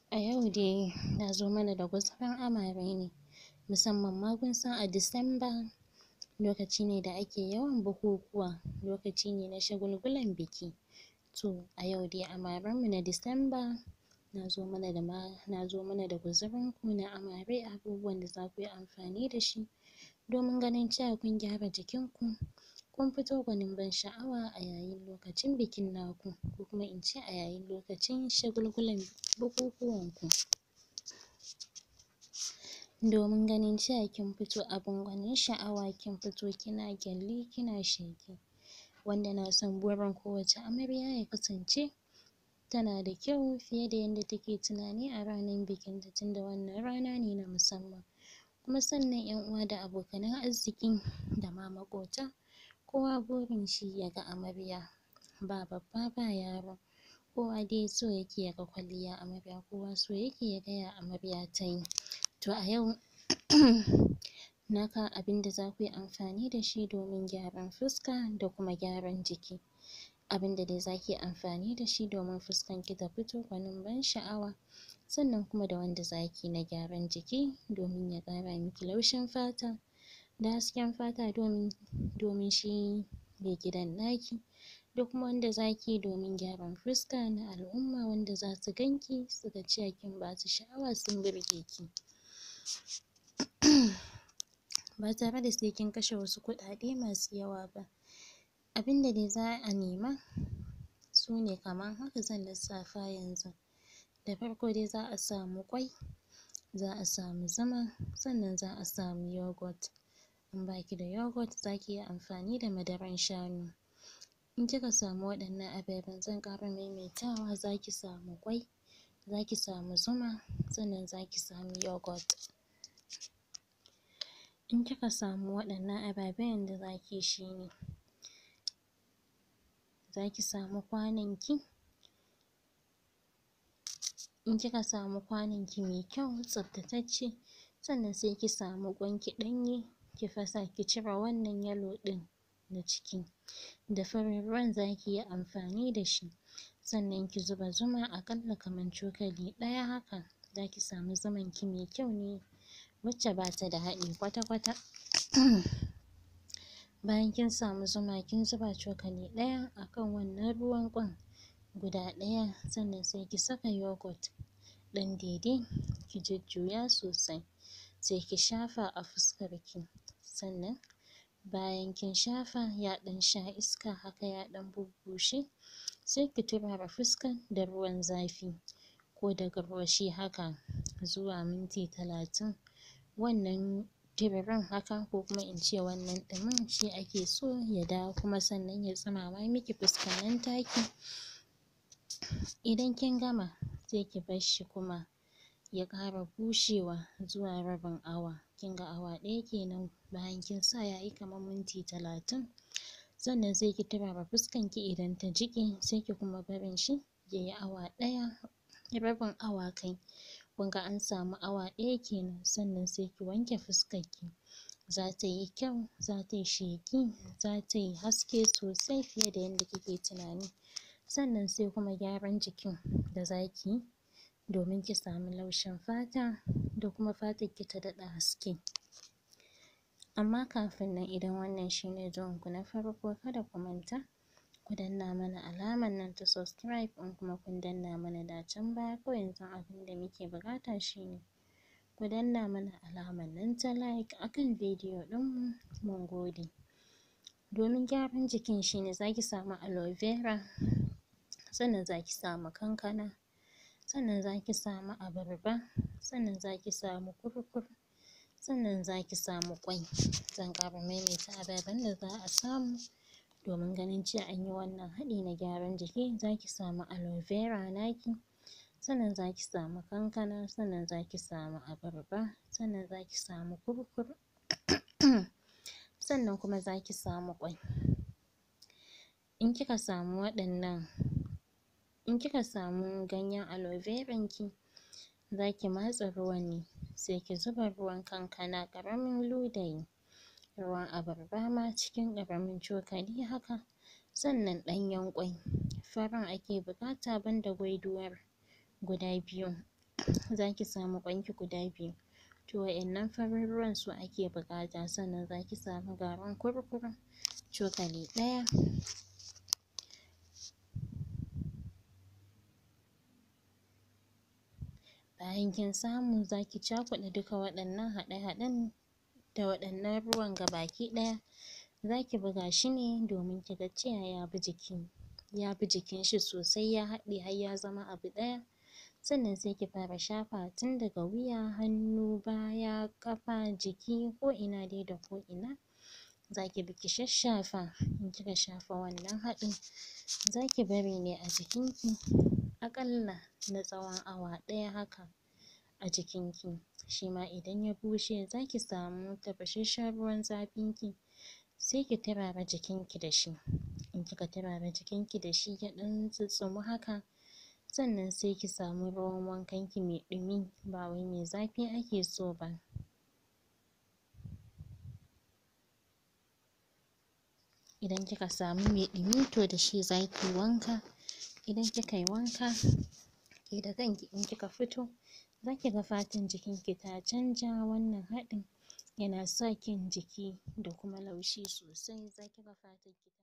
A yau dai na zo mana da gutsurin amare ne musamman ma kun san a Disamba lokaci ne da ake yawan bukukuwa lokaci ne na shagulgulan biki to a yau dai amaren mu na Disamba na zo mana da na zo mana da gutsurin ku na amare abubuwan da za ku yi amfani da shi domin ganin cewa kun gyara jikin ku kun fito gwanin ban sha'awa a yayin lokacin bikin naku ko kuma in ce a yayin lokacin shagulgulan bukukuwan ku domin ganin cewa kin fito abin gwanin sha'awa kin fito kina ƙyalli kina sheƙi wanda na san burin kowace amarya ya kasance tana da kyau fiye da yanda take tunani a ranar bikin ta tunda wannan rana ne na musamman kuma sannan ƴan uwa da abokanan arziƙi da ma maƙota kowa burin shi ya ga amarya ba babba ba yaro kowa dai so yake ya ga kwalliyan amarya kowa so yake ya ga ya amarya ta yi to a yau na kawo abin da za ku yi amfani da shi domin gyaran fuska da kuma gyaran jiki abin da dai za ki yi amfani da shi domin fuskan ki ta fito gwanin ban sha'awa sannan kuma da wanda za ki yi na gyaran jiki domin ya ƙara miki laushin fata da hasken fata domin domin shi maigidan naki da kuma wanda za ki yi domin gyaran fuska na al'umma wanda za su gan ki su ga cewa kin ba su sha'awa sun burge ki ba tare da sai kin kashe wasu kuɗaɗe masu yawa ba abin da dai za a nema su ne kaman haka zan lissafa yanzu da farko dai za a samu ƙwai za a samu zuma sannan za a samu yoghurt in ba ki da yoghurt za ki iya amfani da madaran shanu in kika samu waɗannan ababen zan ƙara maimaitawa za ki samu ƙwai za ki samu zuma sannan za ki samu yoghurt in kika samu waɗannan ababen yanda za ki yi shi ne za ki samu kwanon ki in kika samu kwanon ki mai kyau tsaftatacce sannan sai ki samu ƙwan ki ɗanye ki fasa ki cire wannan yellow ɗin na ciki da farin ruwan za ki yi amfani da shi sannan ki zuba zuma aƙalla kaman cokali ɗaya haka za ki samu zuman ki mai kyau ne wacce ba ta da haɗi kwata-kwata bayan kin samu zuma kin zuba cokali ɗaya a kan wannan ruwan ƙwan guda ɗaya sannan sai ki saka yoghurt ɗan daidai ki jujjuya sosai sai ki shafa a fuskar ki sannan bayan kin shafa ya ɗan sha iska haka ya ɗan bubbushe sai ki turara fuskan da ruwan zafi ko da garwashi haka zuwa minti talatin wannan tiririn haka ko kuma in ce wannan ɗumin shi ake so ya dawo kuma sannan ya tsumama miki fuskan nan taki idan kin gama sai ki bar shi kuma ya ƙara bushewa zuwa rabin awa kin ga awa ɗaya kenan bayan kin sa ya yi kaman minti talatin sannan sai ki turara fuskan ki idan ta jiƙe sai ki kuma barin shi ya yi awa ɗaya rabin awa kai kun ga an samu awa ɗaya kenan sannan sai ki wanke fuskan ki za ta yi kyau za ta yi sheƙi za ta yi haske sosai fiye da yanda kike tunani sannan sai kuma gyaran jikin da za ki yi domin ki samu laushin fata da kuma fatan ki ta daɗa haske amma kafin nan idan wannan shi ne zuwan ku na farko kada ku manta ku danna mana alaman nan ta subscribe in kuma kun danna mana da can baya kawai yanzu abin da muke buƙata shi ne ku danna mana alaman nan ta like a kan bidiyo ɗin mu mun gode domin gyaran jikin shi ne za ki samu aloe vera sannan za ki samu kankana sannan za ki samu abarba sannan za ki samu kurkur sannan za ki samu ƙwai zan ƙara maimaita ababen da za a samu domin ganin cewa an yi wannan haɗi na gyaran jiki za ki samu aloe vera naki sannan za ki samu kankana sannan za ki samu abarba sannan za ki samu kurkur sannan kuma za ki samu ƙwai in kika samu waɗannan in kika samu ganyen aloe veran ki za ki matse ruwan ne sai ki zuba ruwan kankana ƙaramin ludayi ruwan abarba ma cikin ƙaramin cokali haka sannan ɗanyen ƙwai farin ake buƙata banda gwaiduwar guda biyu zaki samu ƙwanki guda biyu to wa'innan farin ruwan su ake buƙata sannan zaki samu garin kurkur cokali ɗaya bayan kin samu zaki cakuɗa duka waɗannan haɗe-haɗen da waɗannan ruwan gabaki ɗaya zaki buga shi ne domin kiga cewa ya bi jiki ya bi jikin shi sosai ya haɗe har ya zama abu ɗaya sannan sai ki fara shafawa tun daga wuya, hannu, baya, ƙafa, jiki ko ina dai da ko ina zaki bi ki shasshafa in kika shafa wannan haɗin zaki bari ne a jikin ki aƙalla na tsawon awa ɗaya haka a jikin ki shima idan ya bushe zaki samu tafasasshen ruwan zafin ki sai ki turara jikin ki da shi in kika turara jikin ki da shi ya ɗan tsitstsumu haka sannan sai ki samu ruwan wankan ki mai ɗumi ba wai mai zafi ake so ba idan kika samu mai ɗumi to da shi zaki wanka idan kika yi wanka ke da kanki in kika fito zaki ga fatan jikin ki ta canja wannan haɗin yana sa kyan jiki da kuma laushi sosai zaki ga fatan ki